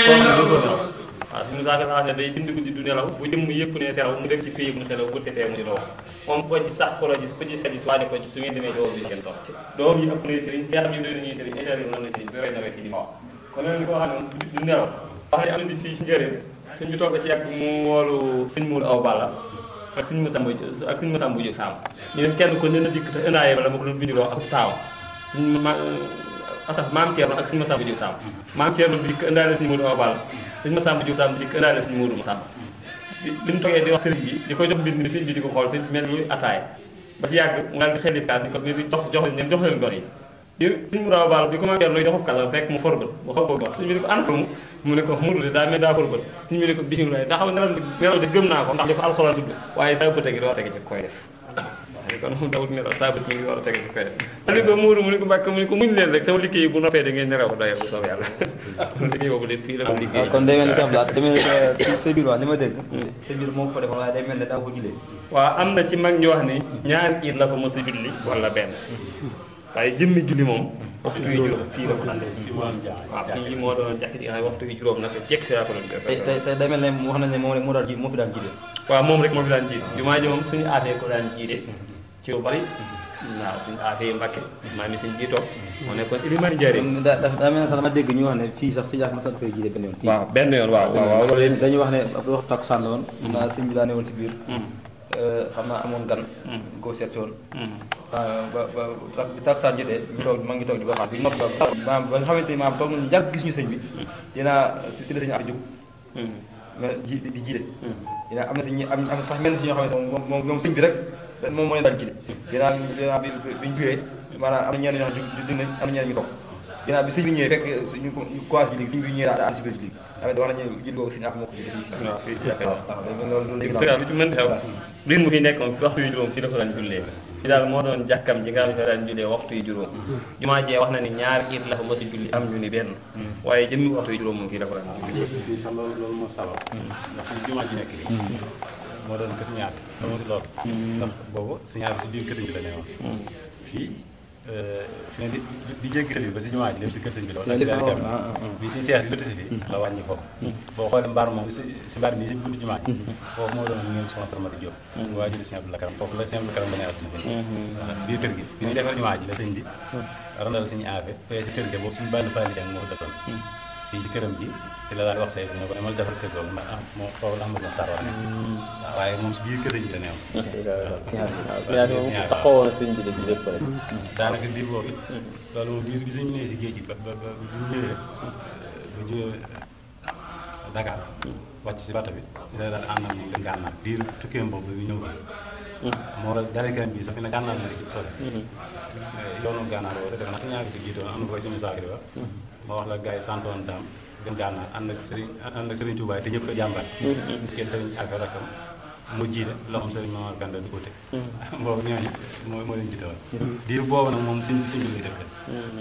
koo xam ne mosoo nelaw waaw suñu saaka la wax ne day bind guddi du nelaw bu jëm yëpp ne selaw mu def ci pays bu ne xelaw bu tetee mu di la wax moom ko ci sax ko la gis ko ci sadi si waane ko ci su ngeen demee jowoon bi kenn topp doom yi ëpp na sëriñ seex yi doy nañuy sëriñ état yi noonu la sëriñ bi rey na rek di ma wax kon leen koo xam ne du nelaw wax ne am na bis fii ci njëriñ suñ bi toog ci yàgg mu woolu sëñ muul aw balla ak suñu masamba ak suñu masamba jóg saam ñu dem kenn ko nen a dikk te ëndaaye bala ma ko doon bindiloo ak taaw suñu ma asaf maam Thierno ak suñu masamba jóg saam maam Thierno dikk ëndaale suñu Modou Awa Balla suñu masamba jóg saam dikk ëndaale suñu Modou Masamba bi bi ñu toogee di wax sëriñ bi di koy jox mbind mi sëriñ bi di ko xool sëriñ bi mel ni ataay ba ci yàgg mu daal di xel kaas ni ko ni jox jox leen jox leen gor yi di suñu Modou Awa Balla bi ko maam Thierno joxub kàlla fekk mu forbal mu xaw ko wax suñu bi ni ko ana mu mu ne ko mudu de daa mel daa forbal suñu bi ne ko bisimilah taxaw nelaw nelaw de gëm naa ko ndax di ko alxuraan tudd waaye saa bëte gi doo tege ci koy def kon moom dawut nelaw saa bët mi ngi war a tege ci koy def ali ko muuru mu ne ko mbàkk mu ne ko muñ leen rek sama liggéey bu noppee da ngeen nelaw doye bu soobee yàlla liggéey boobu de fii la ko liggéey kon day mel ni sax day mel ni sa biir wax li ma dégg sa biir moo ko defoon waaye day mel ne daa ko julee waaw am na ci mag ñu wax ni ñaari it la fa mos a julli wala benn waaye jëmmi julli moom waxtu wi juróom fii la ko andee waaw fii moo doon jàkk ji nga xam ne waxtu wi juróom nag jekk fi laa ko doon def tey tey day mel ne wax nañ ne moom rek moo daan ji moo fi daan jiite waaw moom rek moo fi daan jiite jumaa ji moom suñu aafee ko daan jiite ci lu bari waaw suñu aafee Mbàkke maa mi suñu jiitoo moo nekkoon ilimaan jaaree daa daa mel ne sax dama dégg ñu wax ne fii sax si jaax ma sax koy jiite benn yoon waaw benn yoon waaw waaw waaw loolu dañuy wax ne ab waxtu takkusaan la woon naa sëñ bi daa ne woon si biir xam naa amoon gan koo seet si woon ba ba bi takkusaan jotee ñu toog ma ngi toog di ko xaar bi nopp ba ba nga xamante ni maam toog nañu yàgg gis ñu sëñ bi dinaa si si la sëñ a jóg mais ji di jiite dinaa am na si ñi am am sax mel si ñoo xamante moom moom moom sëñ bi rek moom moo leen daan jiite dinaa dinaa bi bi ñu jógee maanaam am na ñenn ñoo xam ne dinañ am na ñenn ñu toog dinaa bi sëñ bi ñëwee fekk ñu ko ñu commencé ji léegi sëñ bi ñëwee daa ànd si biir ji léegi tamit wax nañu jil googu sëñ ak moo ko jiite fii si waaw fii si jàkka waaw loolu loolu dëgg lu ci mën xew biir mu fi nekkoon waxtu yu juróom fii la ko daan jullee fi daal moo doon jàkkam ji nga xam ne daan jullee waxtu yu juróom jumaa jee wax na ni ñaari it la fa mos a julli am ñu ni benn waaye jëmmi waxtu yu juróom moom fii la ko daan julli fii sax loolu loolu moo sabab ndax fi jumaa ji nekk nii moo doon kër ñaar dama si loolu ndax boobu si ñaar bi si biir kër sëñ bi la ne woon fii fi ne di di jéggi tali bi ba si jumaa ji lépp si kër sëñ bi la woon ak daal dem bi suñu seex di lëtt si fii la wàññi foofu boo xoolee mbaar moom si si mbaar nii si buntu jumaa ji foofu moo doon ngeen soxna Faramadi Diop waa ji di sëñ Abdou Karam foofu la sëñ Abdou Karam ba ne àdduna fi biir kër gi bi ñuy defar jumaa ji la sëñ bi randal suñu aafe fee si kër gi boobu suñu bànn faali jàng moo ko defoon fii si këram ji ci la daal wax say ne ko demal defar kër googu ndax am moo foofu la Amadou Mokhtar wax ne waaye moom si biir kër sëñ bi la neew taxawoon na sëñ bi de ci lépp rek daanaka diir boobu loolu moom diir bi sëñ bi nee si géej gi ba ba ba bu ñu ñëwee bu ñu ñëwee Dakar wàcc si bato bi si la daal ànd ak moom dem gànnaar diir tukkeem boobu bi ñëw moo waral daanaka bi sax fi ne gànnaar la rek sose yoonu gànnaar boobu defe naa si ñaari ko jiitoon am na koy suñu saakri ba ma wax la gars yi santoon daam dem gànnaar ànd ak sëriñ ànd ak sëriñ Touba te ñëpp ko jàmbaat kenn sëriñ affaire rakam mu jiite loxoom sëriñ Mamar Kanda di ko teg boobu ñooñu moo moo leen jiite woon diir boobu nag moom suñ suñ bi lay def